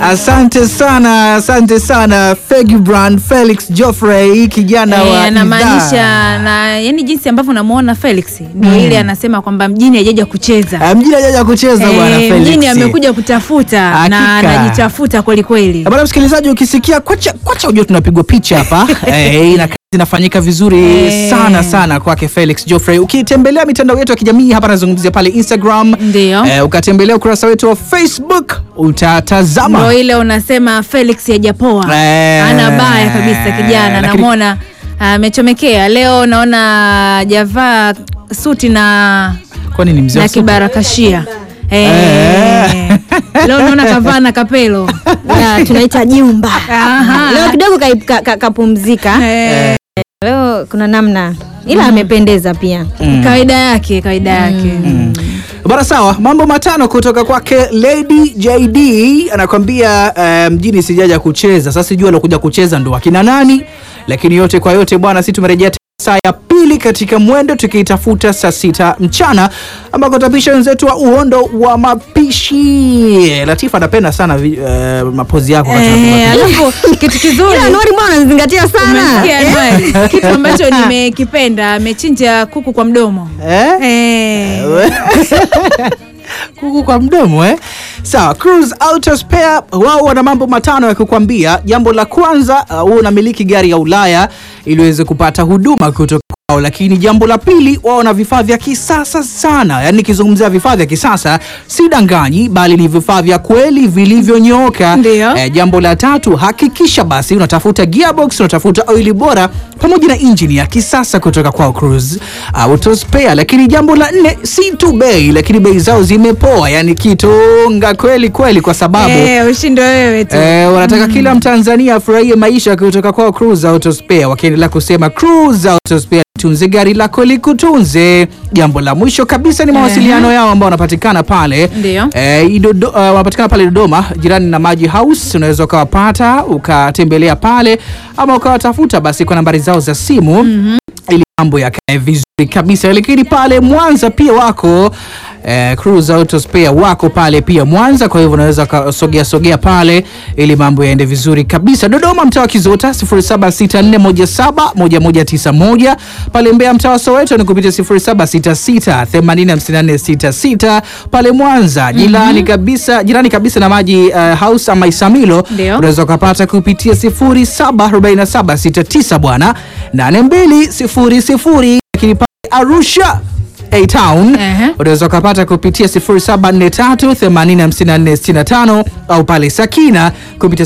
Asante sana, asante sana Fegibrand Felix Geoffrey kijana Eh, wa anamaanisha idhaa. na yani jinsi ambavyo unamuona Felix ndio ile anasema kwamba mjini hajaja kucheza Ah, mjini hajaja kucheza bwana Eh, Felix. mjini amekuja kutafuta Hakika. na anajitafuta kweli kweli. Bwana msikilizaji, ukisikia kwacha kwacha, ujue tunapigwa picha hapa eh, na kazi inafanyika vizuri Eh. sana sana kwake Felix Geoffrey. Ukitembelea mitandao yetu ya kijamii hapa, nazungumzia pale Instagram, Ndio. eh, ukatembelea ukurasa wetu wa Facebook utatazama Ndio ile unasema Felix hajapoa. Eh. Ana baya kabisa kijana, Lakini- namwona amechomekea. Leo naona javaa suti na kwani ni mzee wa na supu? kibarakashia. Eh. Eh. Leo naona kavaa na kapelo. Ya, tunaita jumba Aha. leo kidogo kai- ka- ka- kapumzika Eh, leo kuna namna ila amependeza pia kawaida yake, kawaida yake. Bana, sawa. Mambo matano kutoka kwake Lady JD anakwambia eh, mjini sijaja kucheza. Sasa sijui alokuja kucheza ndo akina nani, lakini yote kwa yote bwana, si tumerejea tena saa ya pili katika mwendo tukiitafuta saa sita mchana ambako tapisha wenzetu wa uhondo wa mapishi. Latifa anapenda sana vi- eh, mapozi yako wakati Eh, unapika mapishi. alafu kitu kizuri ila Anuari mbona unazingatia sana Umesikia, Anuari? kitu ambacho nimekipenda amechinja kuku kwa mdomo Eh? Eh. kuku kwa mdomo eh? Sawa, Cruise Auto Spare wao wana mambo matano ya kukwambia. Jambo la kwanza, uh, wewe unamiliki gari ya Ulaya ili uweze kupata huduma kutoka kwao, lakini jambo la pili, wao wana vifaa vya kisasa sana. Yaani nikizungumzia vifaa vya kisasa si danganyi, bali ni vifaa vya kweli vilivyonyooka. Ndio. Eh, jambo la tatu, hakikisha basi unatafuta gearbox, unatafuta oili bora pamoja na injini ya kisasa kutoka kwao Cruise Auto Spare. Lakini jambo la nne, si tu bei, lakini bei zao zimepoa, yani kitonga kweli kweli, kwa sababu Eh, ushindi wewe tu Eh, wanataka kila Mtanzania afurahie maisha kutoka kwa Cruise Auto Spare, wakiendelea kusema Cruise Auto Spare, tunze gari lako likutunze. Jambo la mwisho kabisa ni mawasiliano yao ambao wanapatikana pale Ndio. eh, Idodo, uh, wanapatikana pale Dodoma jirani na Maji House. Unaweza ukawapata ukatembelea pale ama ukawatafuta basi kwa nambari zao za simu ili mambo yakae vizuri kabisa. Lakini pale Mwanza pia wako eh, Cruise Auto Spare wako pale pia Mwanza, kwa hivyo unaweza ukasogea sogea pale ili mambo yaende vizuri kabisa. Dodoma mtaa wa Kizota 0764171191 pale Mbeya mtaa wa Soweto ni kupitia 0766805466 pale Mwanza jirani kabisa jirani kabisa na Maji uh, House ama Isamilo Ndio. unaweza ukapata kupitia 074769 bwana 8200 lakini pale Arusha A Town Ehe. unaweza ukapata kupitia 0743846465 au pale Sakina kupitia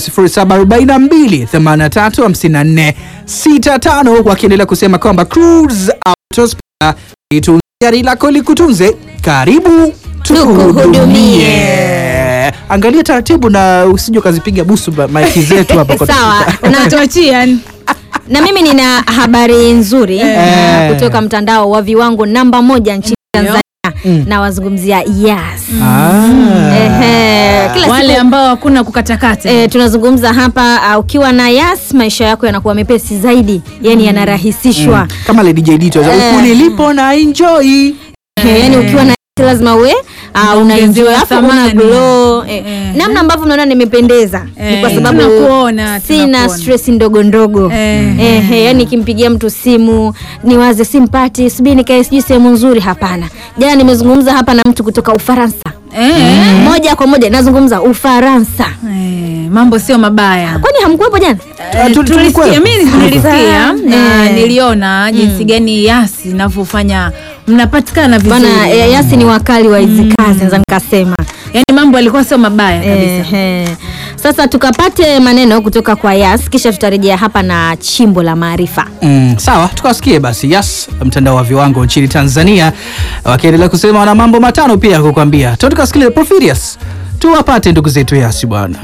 0742835465 wakiendelea kusema kwamba Cruise Auto Spare itunze gari lako likutunze. Karibu tukuhudumie. Angalia taratibu na usije ukazipiga busu ba- maiki zetu hapa kwa sawa na, Tuachie, na mimi nina habari nzuri Eh. kutoka mtandao wa viwango namba moja nchini Tanzania na wazungumzia yes Ah. Ehe, kila wale siku ambao hakuna kukatakata E, tunazungumza hapa uh, ukiwa na yas maisha yako yanakuwa mepesi zaidi yani yanarahisishwa kama Lady JD tu Eh. huku nilipo na enjoy Eh, yani ukiwa na Yas lazima uwe uh, una enjoy Unaongezewa alafu una thamani. glow eh, Eh. namna ambavyo unaona nimependeza ni Eh, kwa sababu tunakuona, sina tunakuona. stress ndogo ndogo Eh. eh, eh, yani nikimpigia mtu simu niwaze simpati sijui nikae sijui sehemu nzuri hapana jana nimezungumza hapa na mtu kutoka ufaransa Eh, moja kwa moja nazungumza ufaransa eh, mambo sio mabaya kwani hamkuwepo jana Ah, tu- tulisikia tulikuwepo. mimi nilisikia na Eh. niliona jinsi gani yasi inavyofanya mnapatikana vizuri bana eh, yasi ni wakali wa hizi kazi naweza nikasema yaani mambo yalikuwa sio mabaya kabisa Ehe. Sasa tukapate maneno kutoka kwa Yas, kisha tutarejea hapa na chimbo la maarifa. Mm, sawa tukawasikie basi Yas, mtandao wa viwango nchini Tanzania, wakiendelea kusema wana mambo matano pia ya kukwambia. Tu tukasikilize Porphyrius, tuwapate ndugu zetu Yas bwana.